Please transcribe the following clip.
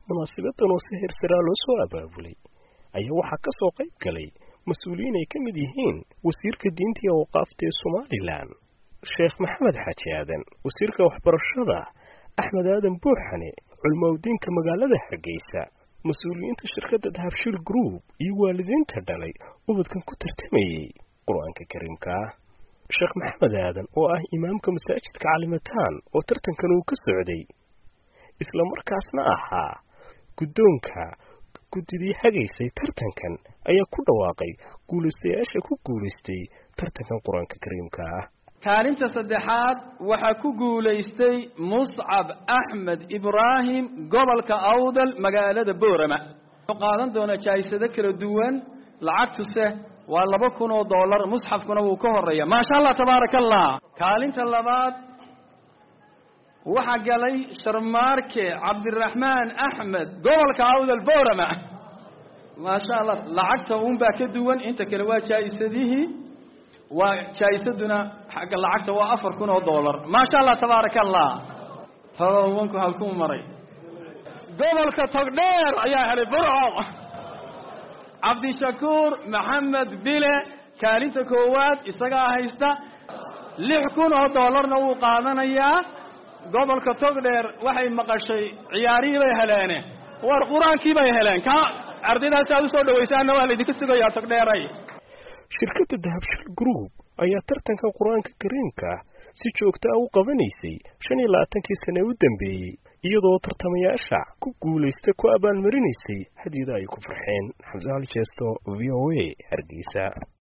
munaasabadan oo si hirsaraa loo soo abaabulay ayaa waxaa ka soo qayb galay mas-uuliyiin ay ka mid yihiin wasiirka diinta iyo awqaafta ee somalilan sheekh maxamed xaaji aadan wasiirka waxbarashada axmed aadan buuxane culmowdiinka magaalada hargeysa mas-uuliyiinta shirkadda dahabshil group iyo waalidiinta dhalay ubadkan ku tartamayey qur-aanka kariimka ah sheekh maxamed aadan oo ah imaamka masaajidka calimataan oo tartankan uu ka socday isla markaasna ahaa guddoonka guddidii hagaysay tartankan ayaa ku dhawaaqay guulaystayaasha ku guulaystay tartankan qur-aanka kariimka ah kaalinta saddexaad waxaa ku guulaystay muscab axmed ibraahim gobolka awdal magaalada boorama wuxuu qaadan doonaa jaa'isado kala duwan lacagtuse waa laba kun oo dollar musxafkuna wuu ka horeeya maasha allah tabaaraka allah kaalinta labaad waxaa galay sharmaarke cabdiraxmaan axmed gobolka awdal boorama maasha allah lacagta uunbaa ka duwan inta kale waa jaa'isadihii waa jaa'isaduna xagga lacagta waa afar kun oo dollar maasha allah tabaaraka allah todobanku halkuu maray gobolka togdheer ayaa helay burco cabdishakuur maxamed bile kaalinta koowaad isagaa haysta lix kun oo dollarna wuu qaadanayaa gobolka togdheer waxay maqashay ciyaarihii bay heleene war qur-aankii bay heleen ka ardaydaasi aad usoo dhawaysaanna waa laydinka sugayaa togdheeray shirkadda dahabshil group ayaa tartanka qur-aanka kariimka si joogta ah u qabanaysay shan iyo labaatankii sane u dambeeyey iyadoo tartamayaasha ku guulaysta ku abaalmarinaysay hadyada ay ku farxeen xamse hal jeesto v o a hargeysa